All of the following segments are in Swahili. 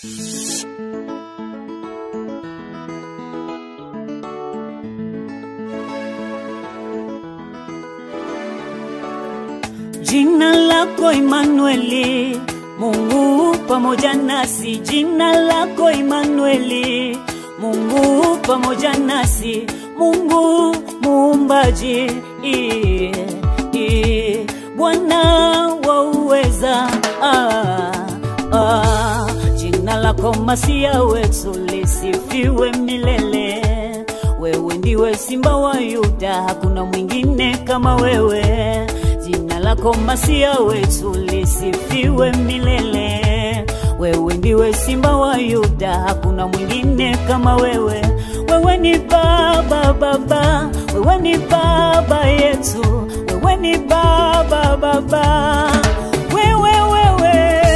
Jina lako Imanueli, Mungu pamoja nasi. Jina lako Imanueli, Mungu pamoja nasi. Mungu muumbaji, i- i- Bwana wa uweza, ah, ah. Jina lako Masia wetu lisifiwe milele. Wewe ndiwe Simba wa Yuda, hakuna mwingine kama wewe. Jina lako Masia wetu lisifiwe milele. Wewe ndiwe Simba wa Yuda, hakuna mwingine kama wewe. Wewe ni Baba, Baba, wewe ni Baba yetu, wewe ni Baba, Baba, wewe, wewe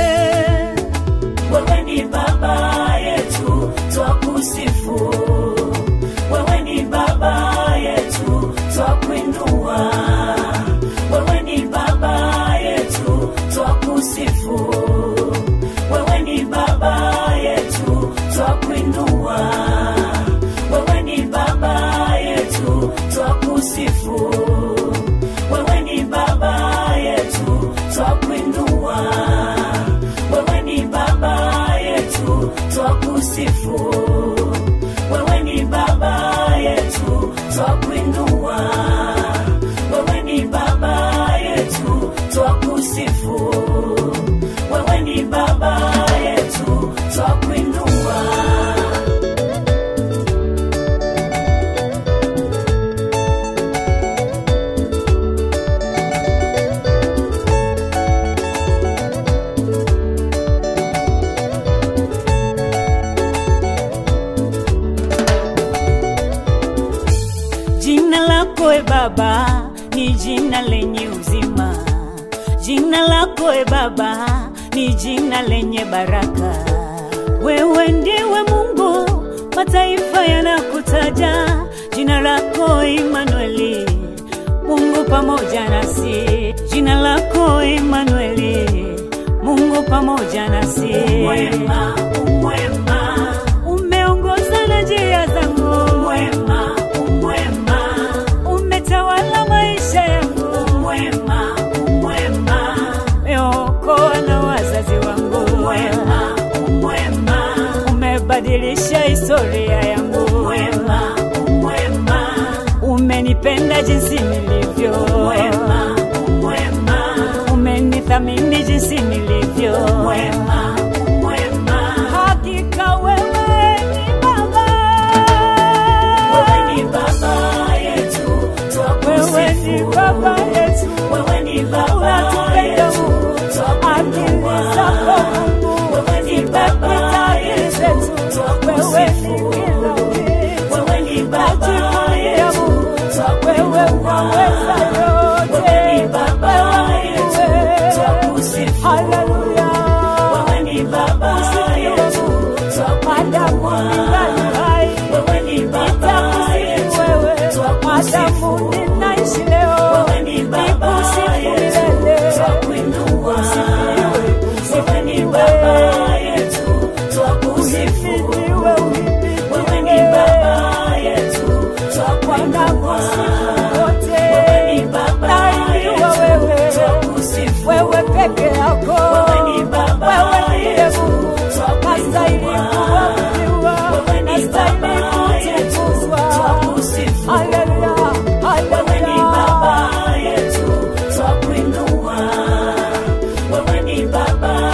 wewe ni baba yetu twakusifu wewe ni baba yetu twakuinua wewe ni baba yetu twakusifu wewe ni baba yetu twakuinua wewe ni baba yetu twakusifu wewe ni baba yetu twakuinua wewe ni baba yetu twakusifu wewe ni baba yetu twakuinua wewe ni baba yetu twakusifu wewe ni baba yetu twakuinua Jina lako e Baba ni jina lenye uzima. Jina lako e Baba ni jina lenye baraka. Wewe ndiwe Mungu, mataifa yanakutaja. Jina lako Imanueli, Mungu pamoja nasi. Jina lako Imanueli, Mungu pamoja nasi. Mwema, umwema, umeongoza na njia zangu. Mwema, umwema, umetawala maisha yangu. Mwema, umwema, umeokoa na wazazi wangu. Mwema, umwema, umebadilisha historia yangu. Mwema, umwema, umenipenda jinsi nilivyo. Mwema, umwema, umenithamini jinsi nilivyo. Mwema, umwema, hakika wewe ni Baba. Wewe ni baba yetu, Wewe ni baba yetu, Wewe ni baba unatupenda yetu, Mungu, akili zako Mungu Wewe ni baba zimepita akili yetu, zetu. Wewe ni kila kitu, Wewe ni baba najivunia yetu, Mungu, wewe unaweza yote. Wewe ni baba Wewe ni yetu, wewe. twakusifu. Haleluya. Wewe ni baba Usifiwe yetu, Mungu, madamu twakuinua. ningali hai. Wewe ni baba yetu, Nitakusifu wewe, twakusifu. madamu ninaishi leo. Wewe ni baba Nikusifu yetu, milele. twakuinua. Usifiwe, Wewe ni usifiwe. baba yetu, twakusifu. Uhimidiwe, uhimidiwe. Wewe ni baba yetu, twakuinua. Wanakusifu wote. Wewe ni baba Nainuliwa yetu, wewe. twakusifu. Wewe peke yako. Wewe ni baba Wewe ndiye yetu, Mungu. twakuinua. Nastahili kuabudiwa. Wewe ni Nastahili baba yetu, kutukuzwa. twakusifu. Haleluya, Wewe ni haleluya. baba yetu, twakuinua. Wewe ni baba